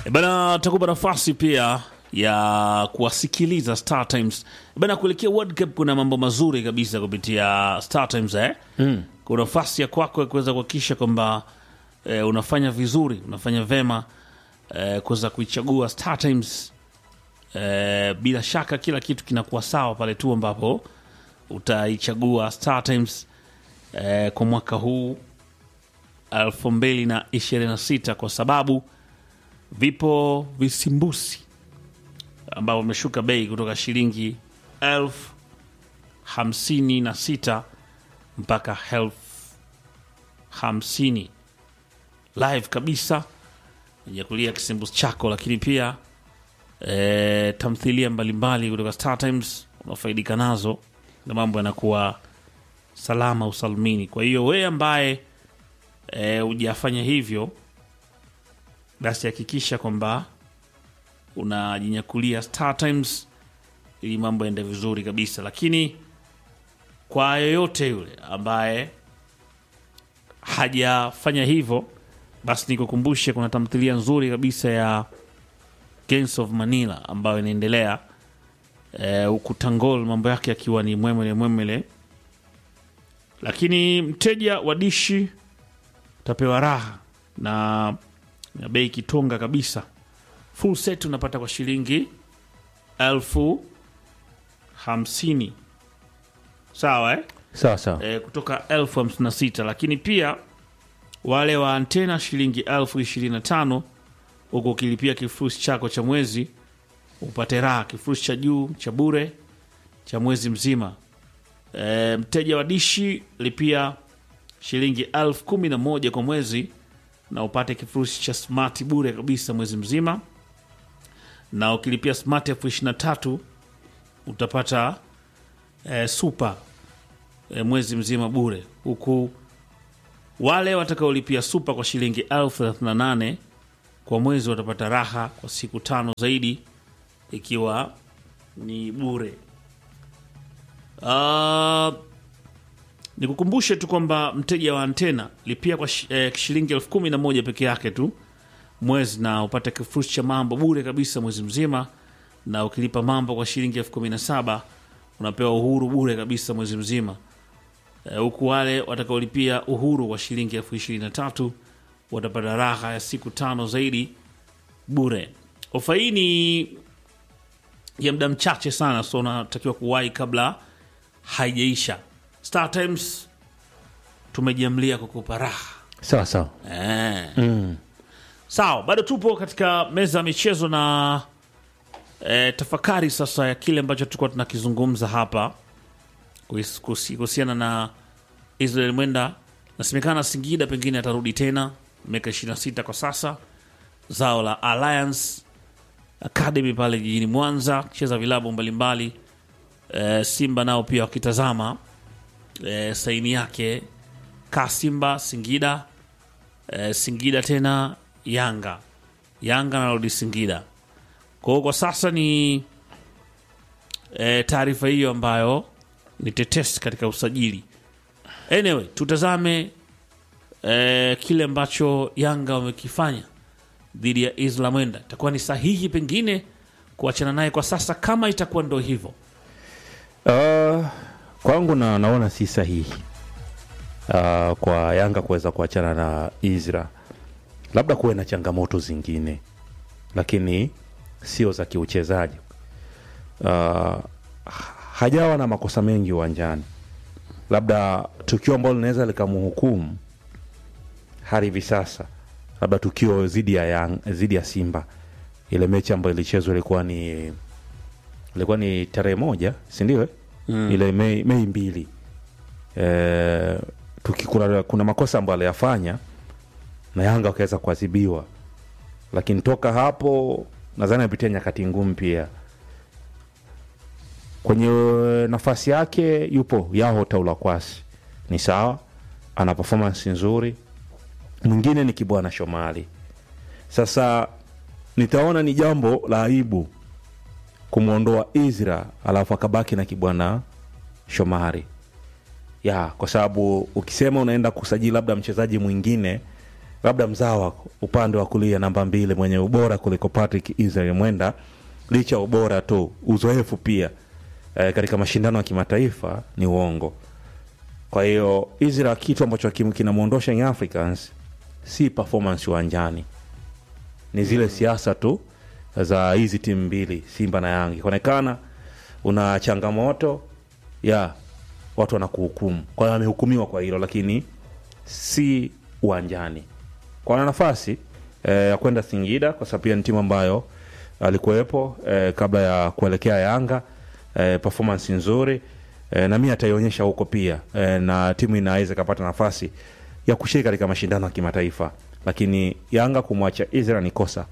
E bana, takupa nafasi pia ya kuwasikiliza Star Times E bana. Kuelekea World Cup kuna mambo mazuri kabisa kupitia Star Times eh? mm. Kuna nafasi ya kwako ya kuweza kuhakikisha kwamba eh, unafanya vizuri, unafanya vema eh, kuweza kuichagua Star Times eh, bila shaka kila kitu kinakuwa sawa pale tu ambapo utaichagua Star Times eh, kwa mwaka huu elfu mbili na ishirini na sita kwa sababu vipo visimbusi ambavyo vimeshuka bei kutoka shilingi elfu hamsini na sita mpaka elfu hamsini live kabisa ya kulia kisimbusi chako, lakini pia e, tamthilia mbalimbali kutoka Star Times unafaidika nazo na mambo yanakuwa salama usalmini. Kwa hiyo wewe ambaye hujafanya e, hivyo basi hakikisha kwamba unajinyakulia Star Times ili mambo yaende vizuri kabisa. Lakini kwa yoyote yule ambaye hajafanya hivyo, basi nikukumbushe kuna tamthilia nzuri kabisa ya Gangs of Manila ambayo inaendelea huku e, Tangol mambo yake akiwa ni mwemele mwemele, lakini mteja wa dishi utapewa raha na, na bei kitonga kabisa. Full set unapata kwa shilingi elfu hamsini sawa eh? Sawa sawa. E, kutoka elfu hamsini na sita lakini pia wale wa antena shilingi elfu ishirini na tano huku ukilipia kifurushi chako cha mwezi upate raha, kifurushi cha juu cha bure cha mwezi mzima. E, mteja wa dishi lipia shilingi elfu kumi na moja kwa mwezi na upate kifurushi cha smart bure kabisa mwezi mzima, na ukilipia smart elfu ishirini na tatu utapata e, super e, mwezi mzima bure, huku wale watakaolipia super kwa shilingi elfu thelathini na nane kwa mwezi watapata raha kwa siku tano zaidi ikiwa ni bure. Uh, nikukumbushe tu kwamba mteja wa antena lipia kwa sh eh, shilingi elfu kumi na moja peke yake tu mwezi na upate kifurushi cha mambo bure kabisa mwezi mzima, na ukilipa mambo kwa shilingi elfu kumi na saba unapewa uhuru bure kabisa mwezi mzima, huku eh, wale watakaolipia uhuru kwa shilingi elfu ishirini na tatu watapata raha ya siku tano zaidi bure. Ofa hii ni ya muda mchache sana, so unatakiwa kuwahi kabla haijaisha. Star Times tumejiamlia kukupa raha Sawa sawa. eh. Mm. Sawa, bado tupo katika meza ya michezo na eh, tafakari sasa ya kile ambacho tulikuwa tunakizungumza hapa kuhis- kuhusi- kuhusiana na Israel Mwenda. Nasemekana Singida pengine atarudi tena miaka 26 kwa sasa, zao la Alliance Academy pale jijini Mwanza, cheza vilabu mbalimbali e, Simba nao pia wakitazama e, saini yake ka Simba Singida e, Singida tena Yanga, Yanga narudi Singida. Kwa hiyo kwa sasa ni e, taarifa hiyo ambayo ni tetesi katika usajili. Anyway, tutazame e, kile ambacho Yanga wamekifanya dhidi ya Isla Mwenda. Itakuwa ni sahihi pengine kuachana naye kwa sasa, kama itakuwa ndo hivyo. Uh, kwangu na naona si sahihi uh, kwa Yanga kuweza kuachana na Isra, labda kuwe na changamoto zingine, lakini sio za kiuchezaji. Uh, hajawa na makosa mengi uwanjani, labda tukio ambalo linaweza likamhukumu hadi hivi sasa, labda tukio dhidi ya Yang, dhidi ya Simba, ile mechi ambayo ilichezwa ilikuwa ni ilikuwa ni tarehe moja si ndio? eh? ile Mei, Mei mbili e, tuki, kuna, kuna makosa ambayo aliyafanya na Yanga wakaweza kuadhibiwa, lakini toka hapo nadhani amepitia nyakati ngumu pia. Kwenye nafasi yake yupo Yaho Taula Kwasi, ni sawa, ana performance nzuri. Mwingine ni Kibwana Shomali. Sasa nitaona ni jambo la aibu kumwondoa Izra alafu akabaki na Kibwana Shomari ya kwa sababu ukisema unaenda kusajili labda mchezaji mwingine labda mzawa upande wa kulia namba mbili mwenye ubora kuliko Patrick Israel Mwenda, licha ya ubora tu, uzoefu pia e, katika mashindano ya kimataifa ni uongo. Kwa hiyo Israel, kitu ambacho kim- kinamwondosha Young Africans si performance uwanjani, ni zile siasa tu za hizi timu mbili Simba na Yanga. Ikionekana una changamoto ya watu wanakuhukumu, kwa hiyo amehukumiwa kwa hilo, lakini si uwanjani. Kwa ana nafasi eh, ya kwenda Singida kwa sababu pia ni timu ambayo alikuwepo eh, kabla ya kuelekea Yanga eh, performance nzuri eh, na mi ataionyesha huko pia eh, na timu inaweza ikapata nafasi ya kushiriki katika mashindano ya kimataifa, lakini Yanga kumwacha Israel ni kosa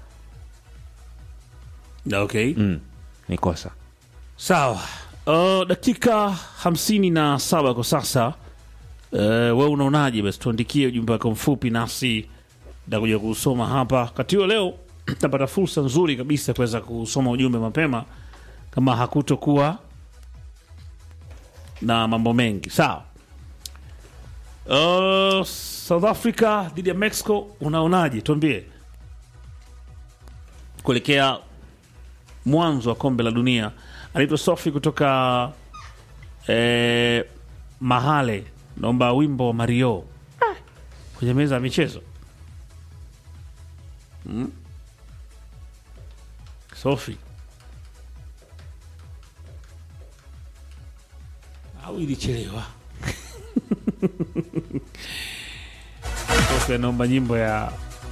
Okay. mm, ni kosa. Sawa. Uh, dakika hamsini na saba kwa sasa. Uh, we unaonaje? Basi tuandikie ujumbe wako mfupi, nasi takuja kusoma hapa. Wakati huo leo tapata fursa nzuri kabisa ya kuweza kusoma ujumbe mapema, kama hakutokuwa na mambo mengi. Sawa. Uh, South Africa dhidi ya Mexico, unaonaje? Tuambie kuelekea mwanzo wa kombe la dunia. Anaitwa Sofi kutoka eh, Mahale, naomba wimbo wa Mario kwenye meza ya michezo mm? Sofi au ilichelewa? Sofi anaomba nyimbo ya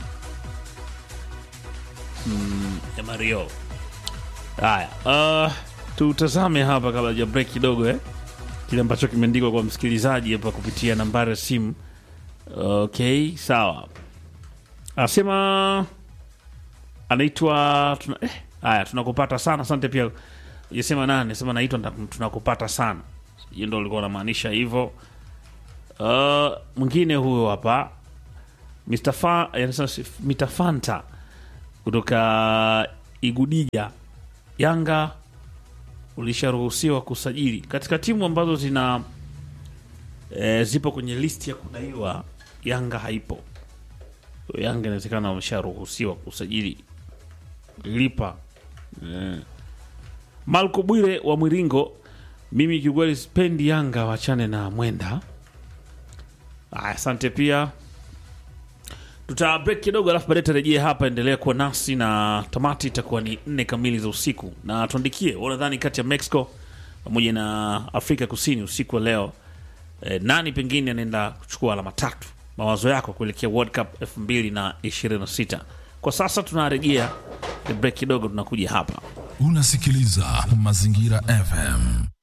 mm, ya Mario. Haya, uh, tutazame hapa kabla ya break kidogo eh, kile ambacho kimeandikwa kwa msikilizaji hapa kupitia nambari ya simu. Okay, sawa. Anasema anaitwa tuna, eh, haya tunakupata sana. Asante pia. Yasema nani? Anasema naitwa nda- tunakupata sana. Hiyo ndio ulikuwa unamaanisha hivyo. Uh, mwingine huyo hapa Mr. Fa, eh, anasema si- Mr. Fanta kutoka Igudiga Yanga ulisharuhusiwa kusajili katika timu ambazo zina e, zipo kwenye listi ya kudaiwa. Yanga haipo. Yanga inawezekana wamesharuhusiwa kusajili lipa. E. Malko Bwire wa Mwiringo, mimi kiukweli sipendi Yanga wachane na Mwenda. Aya, asante pia tuta break kidogo alafu baadaye tarejea hapa endelea kuwa nasi na tamati itakuwa ni nne kamili za usiku na tuandikie unadhani kati ya mexico pamoja na afrika kusini usiku wa leo eh, nani pengine anaenda kuchukua alama tatu mawazo yako kuelekea world cup 2026 kwa sasa tunarejea break kidogo tunakuja hapa Unasikiliza Mazingira FM.